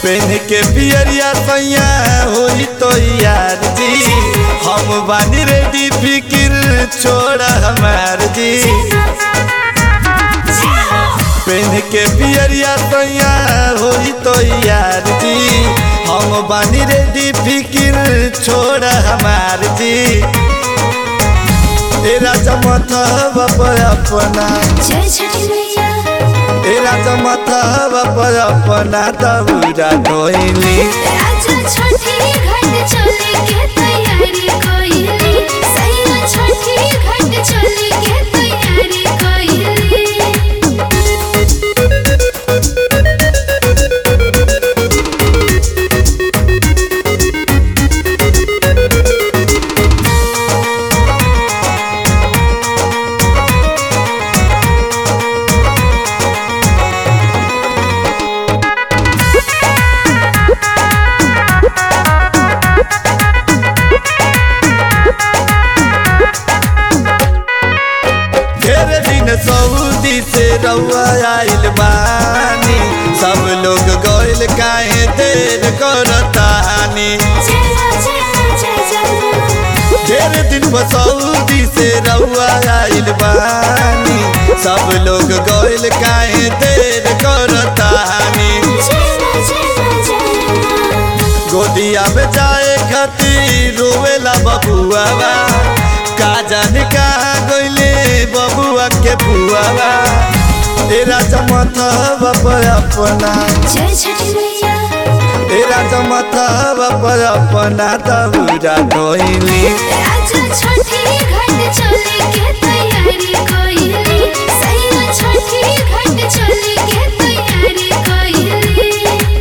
PAN के पियरिया सैया होई तो यार जी हम बानी रेडी फिकिर छोड़ हमार जी पेन के पियरिया सैया होई तो यार जी हम बानी रेडी फिकिर छोड़ हमार जी ए राजा मथवा पर अपना जय छठी मैया ए राजा मथवा पर अपना दौरा धोइली राजा छठी घाट चले के तैयारी कोइली सैया छठी घाट चले के तैयारी कोइली ढेर दिन सऊदी से रउआ आइल बानी सब लोग गइल काहे देर करतानी जय जय जय जय ढेर दिन सऊदी से रउआ आइल बानी सब लोग गइल काहे देर करतानी गोदिया में जाए खातिर रोवेला बबुआ का जाने कहाँ गइले बबुआ के बुआ ए राजा मथवा पर अपना जय छठी मैया ए राजा मथवा पर अपना दौरा धोइली राजा छठी घाट चले के तैयारी कोइली सैया छठी घाट चले के तैयारी कोइली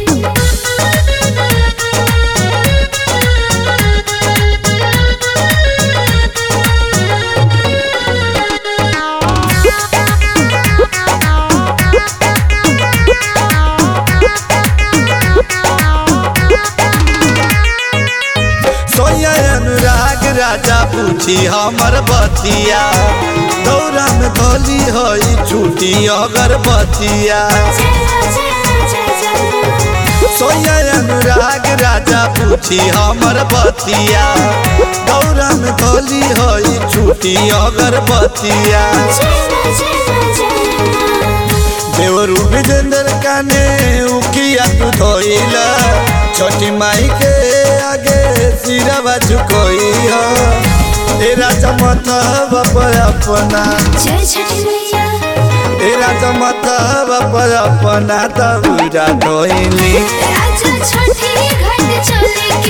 सोया अनुराग राजा पूछी हमर बतिया दौरा में धोली हई छूटी अगरबतिया सोया अनुराग राजा पूछी हमर बतिया दौरा में धोली हई छूटी अगरबतिया देवरू विजेंद्र काने उकिया तू धोइला छोटी माई के आगे सिरवा झुकोई हो ए राजा मथवा पर अपना जय छठी मैया ए राजा मथवा पर अपना दौरा धोइली राजा छठी घाट चले